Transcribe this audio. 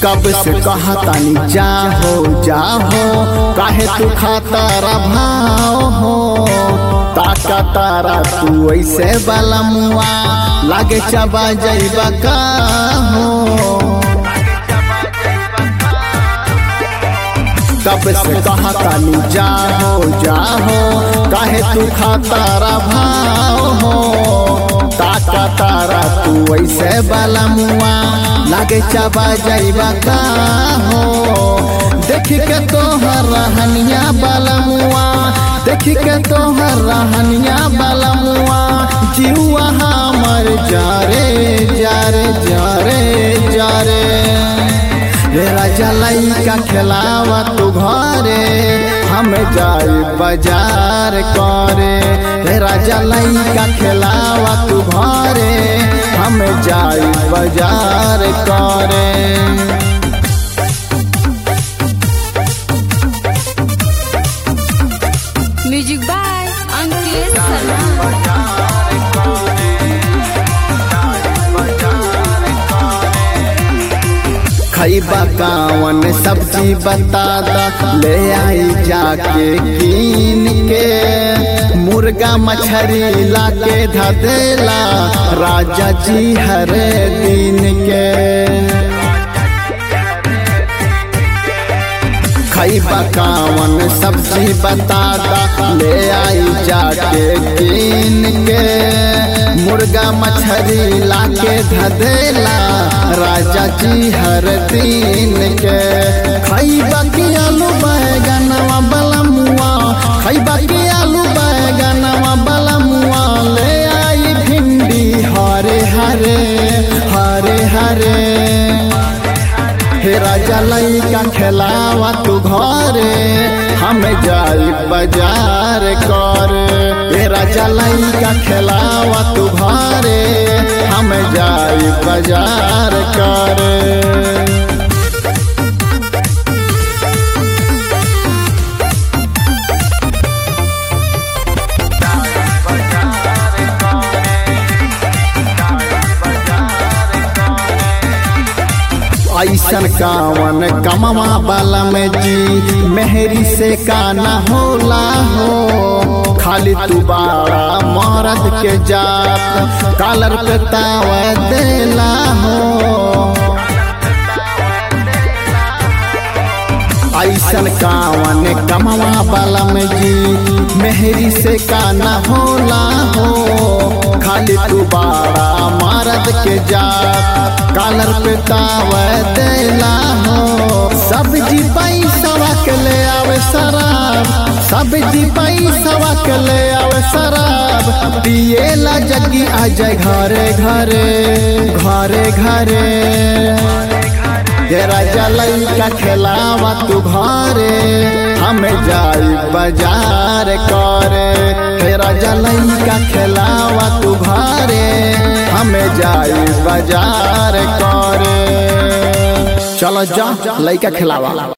कब से कहा तानी जाहो जाहो काहे तू खाता भाव हो ताका तारा तू ऐसे बाला मुआ लागे चबा जाइबा का हो कब से कहा तानी जाहो जाहो काहे तू खाता भाव हो ताका तारा तू ऐसे बाला मुआ लागे चबा जाइबा का हो देख के तोहर रहनिया बाला मुआ देख के तोहर रहनिया बाला मुआ जीवा हमर जारे जारे जारे जारे रे राजा लइका खेलावा तू घरे हम जाई बाजार करे रे राजा लइका खेलावा तू घरे हम जाई बाजार करे म्यूजिक बाय अंकित शर्मा खैबा कावन सब्जी बता दा ले आई जाके कीन के मुर्गा मछरी लाके धदेला राजा जी हर दिन के खैबा कावन सब्जी बता दा ले आई जाके कीन के मुर्गा मछरी लाके धदेला राजा जी हर दिन के खैबा के आलू बैगनवा बलमुआ खैबा के आलू बैगनवा बलमुआ ले आई भिंडी हरे हरे हरे हरे हे राजा लइका खेलावा तू घरे हम जाई बाजार करे हे राजा लइका खेलावा तू घरे हम जाई बाजार करे ऐसन कावन कमवा बाला में जी मेहरी से काना होला हो खाली तू बाड़ा मरद के जात कालर पे तावा देला हो ऐसन कावन कमवा बाला में जी मेहरी से काना होला हो खाली तू बाड़ा मरद के जात कालर पे तावा देला हो सब्जी पैसा के ले आवे शराब सब्जी पैसा के ले आवे शराब पिएला जग्गी आ जाए घरे घरे घरे घरे ये राजा लइका खेलावा तू घरे हम जाई बाजार करे हे राजा लइका खेलावा तू घरे हम जाई बाजार करे चलो जा लइका खेलावा